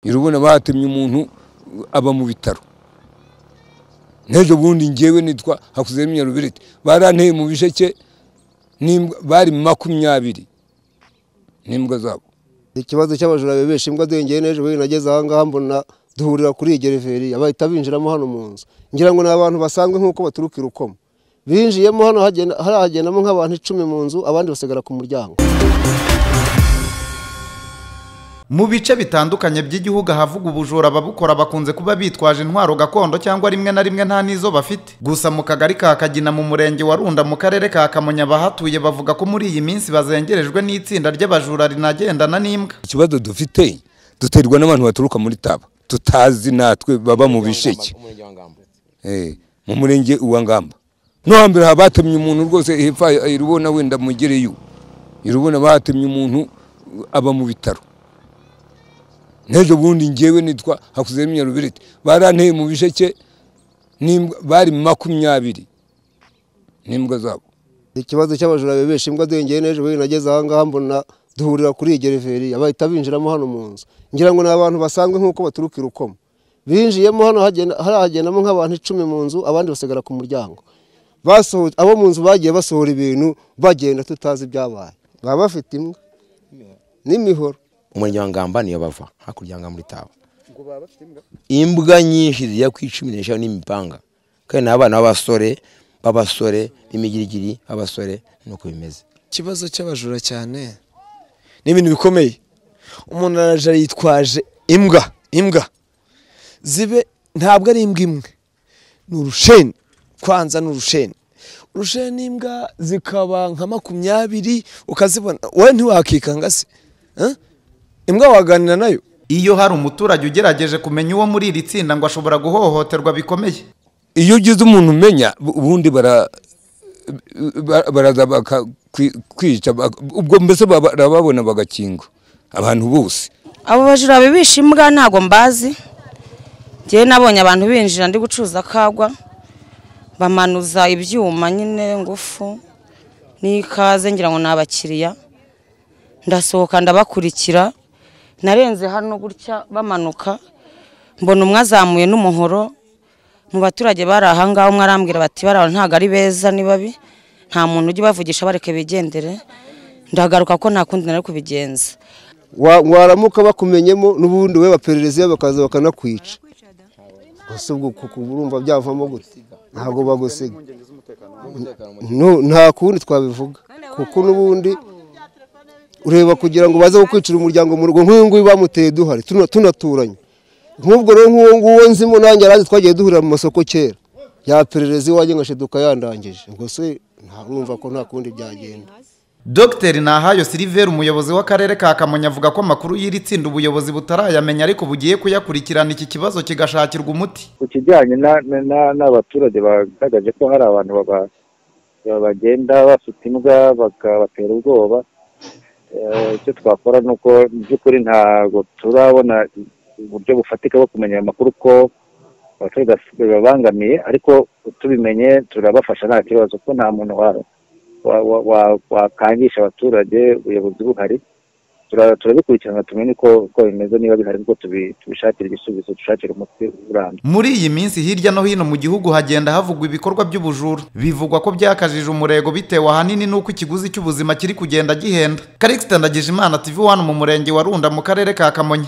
urabona batemye umuntu aba mu bitaro n'ejo bundi ngewe nitwa hakuzemo inyarubiriti baranteye mu bisheke bari makumyabiri n'imbwa zabo ikibazo cy'abajura bibesha imbwa duhengeye n'ejo bundi nageze aha ngaha mbona duhurira kuri iyi gereveriya bahita binjiramo hano mu nzu ngira ngo ni abantu basanzwe nk'uko baturuka i rukoma binjiyemo hano haragendamo nk'abantu icumi mu nzu abandi basigara ku muryango mu bice bitandukanye by'igihugu ahavugwa ubujura ababukora bakunze kuba bitwaje intwaro gakondo cyangwa rimwe na rimwe nta n'izo bafite gusa mu kagari ka kagina mu murenge wa runda mu karere ka kamonyi abahatuye bavuga ko muri iyi minsi bazengerejwe n'itsinda ry'abajura rinagendana n'imbwa ikibazo dufite duterwa n'abantu baturuka muri taba tutazi natwe baba mu bisheke mu murenge wa ngamba no hambere aha batemye umuntu rwose hepfo irubona wenda mugereyo irubona batemye umuntu aba mu bitaro n'ejo bundi ngewe nitwa hakuzemo inyarubiriti baranteye mu bisheke bari makumyabiri n'imbwa zabo ikibazo cy'abajura bibesha imbwa duhengeye n'ejo bundi nageze aha ngaha mbona duhurira kuri iyi gereveriya bahita binjiramo hano mu nzu ngira ngo ni abantu basanzwe nk'uko baturuka i rukoma binjiyemo hano haragendamo nk'abantu icumi mu nzu abandi basigara ku muryango abo mu nzu bagiye basohora ibintu bagenda tutazi ibyabaye baba bafite imbwa n'imihoro umurenge wa ngamba niyo bava hakurya ya muri tawa imbwa nyinshi zijya ku icumi n'eshanu n'imipanga kandi ni abana b'abasore b'abasore b'imigirigiri b'abasore nuko bimeze ikibazo cy'abajura cyane ni ibintu bikomeye umuntu araje yitwaje imbwa imbwa zibe ntabwo ari imbwa imwe ni urusheni kwanza ni urusheni urusheni n'imbwa zikaba nka makumyabiri ukazibona wowe ntiwakikanga se imbwa waganira nayo iyo hari umuturage ugerageje kumenya uwo muri iri tsinda ngo ashobora guhohoterwa bikomeye iyo ugize umuntu umenya ubundi baraza kwica ubwo mbese barababona bagakingwa abantu bose abo bajura bibisha imbwa ntabwo mbazi ngewe nabonye abantu binjira ndi gucuruza kagwa bamanuza ibyuma nyine ngufu n'ikaze ngira ngo ni abakiriya ndasohoka ndabakurikira narenze hano gutya bamanuka mbona umwe azamuye n'umuhoro mu baturage bari aha ngaho umwe arambwira bati baraho ntabwo ari beza ni babi nta muntu ujya ubavugisha bareke bigendere ndagaruka ko nta kundi nari kubigenza waramuka bakumenyemo n'ubundi we baperereza bakaza bakanakwica gusa ubwo urumva byavamo gute ntabwo bagusiga nta kundi twabivuga kuko n'ubundi ureba kugira ngo baze gukwicira umuryango mu rugo nk'uyu nguyu bamuteye duhari tunaturanye nk'ubwo rero nk'uwo nguwo nzimo nanjye arazi twagiye duhurira mu masoko kera yaperereza iwanjye ngashiduka yandangije gusa ntarumva ko nta kundi byagenda Dr Nahayo Silver umuyobozi w'akarere ka Kamonyi avuga ko amakuru y'iri tsinda ubuyobozi butarayamenya ariko bugiye kuyakurikirana iki kibazo kigashakirwa umuti ku kijyanye n'abaturage bagaragaje ko hari abantu bagenda bafite imbwa bakabatera ubwoba icyo twakora ni uko mu by'ukuri ntabwo turabona uburyo bufatika bwo kumenya ayo makuru ko abaturage bibabangamiye ariko tubimenye turabafasha nta kibazo ko nta muntu wakangisha abaturage ubuyobozi buhari turabikurikirana tumenye uko bimeze niba bihari kuko tubishakira igisubizo dushakira umuti urambye muri iyi minsi hirya no hino mu gihugu hagenda havugwa ibikorwa by'ubujura bivugwa ko byakajije umurego bitewe ahanini n'uko ikiguzi cy'ubuzima kiri kugenda gihenda karikisi ndagije imana tv wani mu murenge wa runda mu karere ka kamonyi